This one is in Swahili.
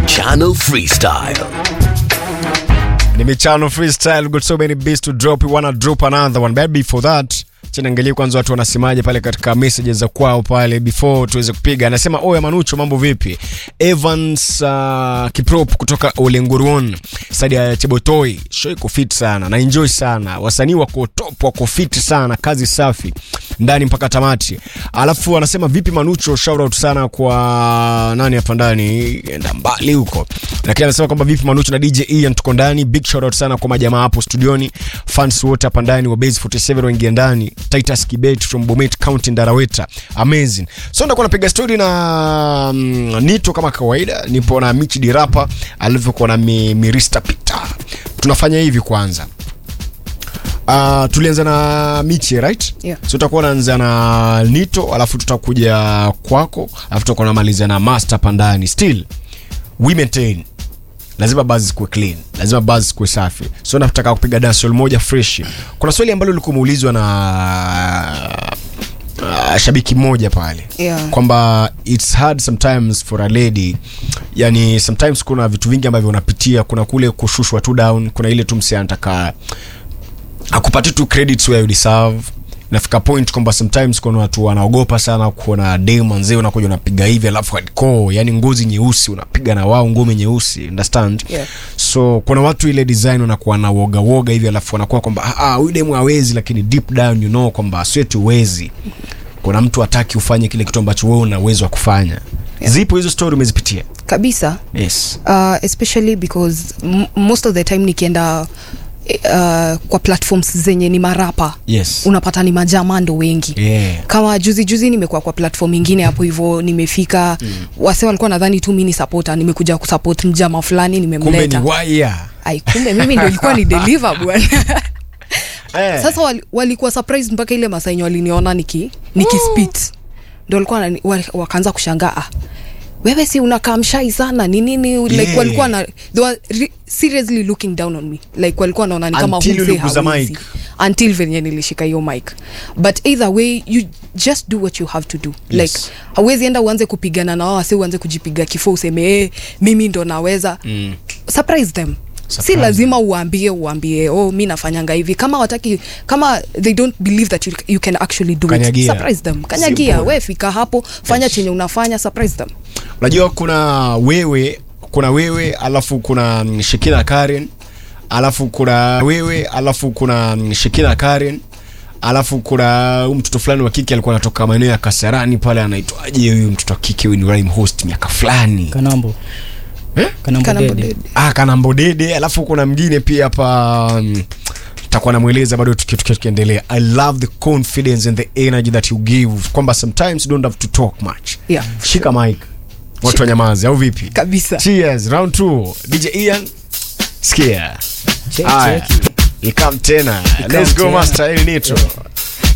Michano Freestyle. ni michano freestyle got so many beats to drop you wanna drop another one but before that chanaangalia kwanza watu wanasemaje pale katika messages za kwao pale before tuweze kupiga anasema oya manucho mambo vipi evans uh, kiprop kutoka olenguruon stadi ya chebotoi show iko fit sana na enjoy sana wasanii wako top wako fit sana kazi safi ndani mpaka tamati alafu anasema vipi manucho shout out sana kwa nani hapa ndani enda mbali huko lakini anasema kwamba vipi manucho na dj ian tuko ndani big shout out sana kwa majamaa hapo studioni fans wote hapa ndani wa base 47 waingia ndani titus kibet from bomet county ndaraweta amazing so ndakuwa napiga story na mm, nito kama kawaida nipo na michi dirapa alivyokuwa na mi, mirista peter tunafanya hivi kwanza Uh, tulianza na michi right Yeah. so tutakuwa naanza na nito alafu tutakuja kwako alafu tutakuwa namalizia na master hapa ndani still we maintain lazima basi zikuwe clean lazima basi zikuwe safi so nataka kupiga dancehall moja fresh kuna swali ambalo lilikuwa umeulizwa na uh, shabiki mmoja pale Yeah. kwamba its hard sometimes for a lady yani sometimes kuna vitu vingi ambavyo unapitia kuna kule kushushwa tu down kuna ile tu msi anataka akupati tu credits where you deserve nafika point kwamba sometimes kuna watu wanaogopa sana kuona dem manzee unakuja unapiga hivi alafu hardcore yani ngozi nyeusi unapiga na wao ngome nyeusi understand Yeah. so kuna watu ile design wanakuwa na woga woga hivi alafu wanakuwa kwamba "Ah, ah, huyu demu hawezi lakini deep down you know kwamba sweti uwezi kuna mtu hataki ufanye kile kitu ambacho wewe una uwezo wa kufanya Yeah. zipo hizo story umezipitia kabisa yes uh, especially because m- most of the time nikienda uh, kwa platforms zenye ni marapa yes unapata ni majamando wengi yeah kama juzi juzi nimekuwa kwa platform ingine hapo hivyo nimefika mm. wase walikuwa nadhani tu mi ni supporter nimekuja kusupport mjama fulani kumbe ni nimemleta waya ai kumbe mimi ndo ilikuwa ni deliver bwana eh. sasa wali, walikuwa surprised mpaka ile masainyo waliniona niki nikispit ndo walikuwa wanani- wa- wakaanza kushangaa ah, wewe si unakaa mshai sana ni nini like Yeah. walikuwa na they were re- seriously looking down on me like walikuwa wanaona ni kama Until humse uliguza hawezi. mic. until venye nilishika hiyo mic but either way you just do what you have to do Yes. like hauwezi enda uanze kupigana na wao wasi uanze kujipiga kifo useme eh, mimi ndo naweza mm. surprise them Surprise si lazima uambie uambie oh mi nafanyanga hivi kama wataki kama they don't believe that you, you can actually do Kanyagia. it surprise them kanyagia Simple. we fika hapo fanya Yes. chenye unafanya surprise them unajua kuna wewe kuna wewe alafu kuna mm, shekina karen alafu kuna wewe alafu kuna mm, shekina karen alafu kuna huyu mtoto fulani wa kike alikuwa anatoka maeneo ya kasarani pale anaitwaje huyu mtoto wa kike huyu ni rhyme host miaka fulani kanambo Eh? kanambo Kanambo dede dede. ah, kanambodede alafu kuna mwingine pia hapa mm, takuwa namweleza bado tuki- tuki- tukiendelea i love the confidence and the energy that you give kwamba sometimes you don't have to talk much Yeah. shika mic watu wanyamazi au vipi kabisa cheers round 2 dj ian skia Check, Aya. check. ikam tena Ikam let's go tena. master el nitro